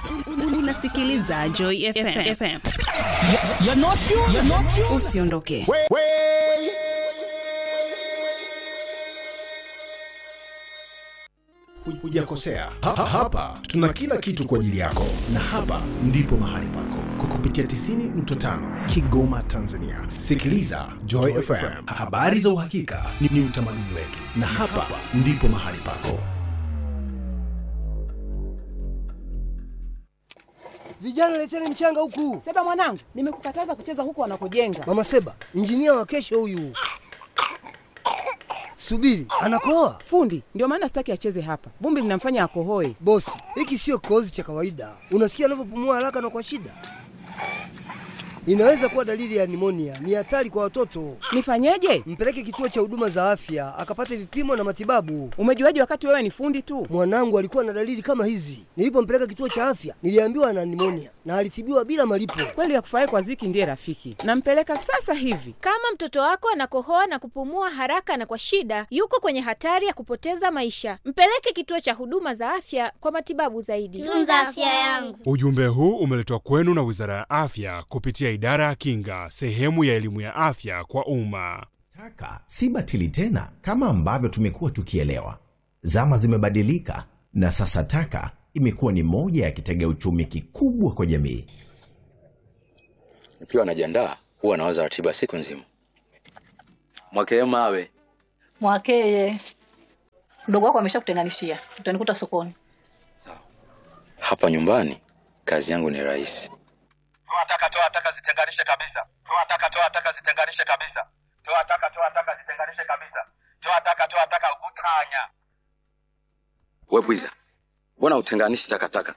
unasikiliza Joy FM. FM. You're not you. You're not you. Usiondoke. hujakosea ha, ha, hapa tuna kila kitu kwa ajili yako na hapa ndipo mahali pako kwa kupitia 90.5 kigoma tanzania sikiliza joy fm habari za uhakika ni, ni utamaduni wetu na hapa ndipo mahali pako Vijana leteni mchanga huku. Seba mwanangu, nimekukataza kucheza huko wanakojenga. Mama Seba, injinia wa kesho huyu. Subiri, anakoa. Fundi, ndio maana sitaki acheze hapa. Vumbi linamfanya akohoe. Bosi, hiki sio kikohozi cha kawaida. Unasikia anavyopumua haraka na kwa shida. Inaweza kuwa dalili ya nimonia. Ni hatari kwa watoto. Nifanyeje? Mpeleke kituo cha huduma za afya akapate vipimo na matibabu. Umejuaje wakati wewe ni fundi tu? Mwanangu alikuwa na dalili kama hizi. Nilipompeleka kituo cha afya, niliambiwa ana nimonia na alitibiwa bila malipo. Kweli ya kufurahi kwa ziki ndiye rafiki. Nampeleka sasa hivi. Kama mtoto wako anakohoa na kupumua haraka na kwa shida, yuko kwenye hatari ya kupoteza maisha. Mpeleke kituo cha huduma za afya kwa matibabu zaidi. Tunza afya yangu. Ujumbe huu umeletwa kwenu na Wizara ya Afya kupitia Idara ya Kinga, sehemu ya elimu ya afya kwa umma. Taka si batili tena kama ambavyo tumekuwa tukielewa. Zama zimebadilika na sasa taka imekuwa ni moja ya kitega uchumi kikubwa kwa jamii. Nikiwa najiandaa huwa nawaza ratiba siku nzima. Mwakee mawe Mwakeye, mdogo wako ameshakutenganishia, utanikuta sokoni. hapa nyumbani, kazi yangu ni rahisi. toa taka toa taka zitenganishe kabisa toa taka toa taka zitenganishe kabisa toa taka toa taka zitenganishe kabisa toa taka toa taka utanya We bwiza, mbona utenganishi takataka?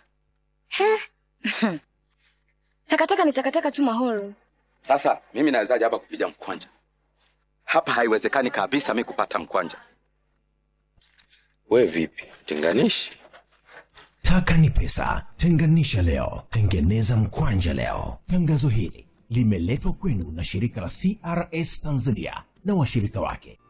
Takataka ni takataka tu mahoro. Sasa mimi nawezaje hapa kupiga mkwanja? Hapa haiwezekani kabisa mi kupata mkwanja. We vipi, tenganishi? Taka ni pesa, tenganisha leo, tengeneza mkwanja leo. Tangazo hili limeletwa kwenu na shirika la CRS Tanzania na washirika wake.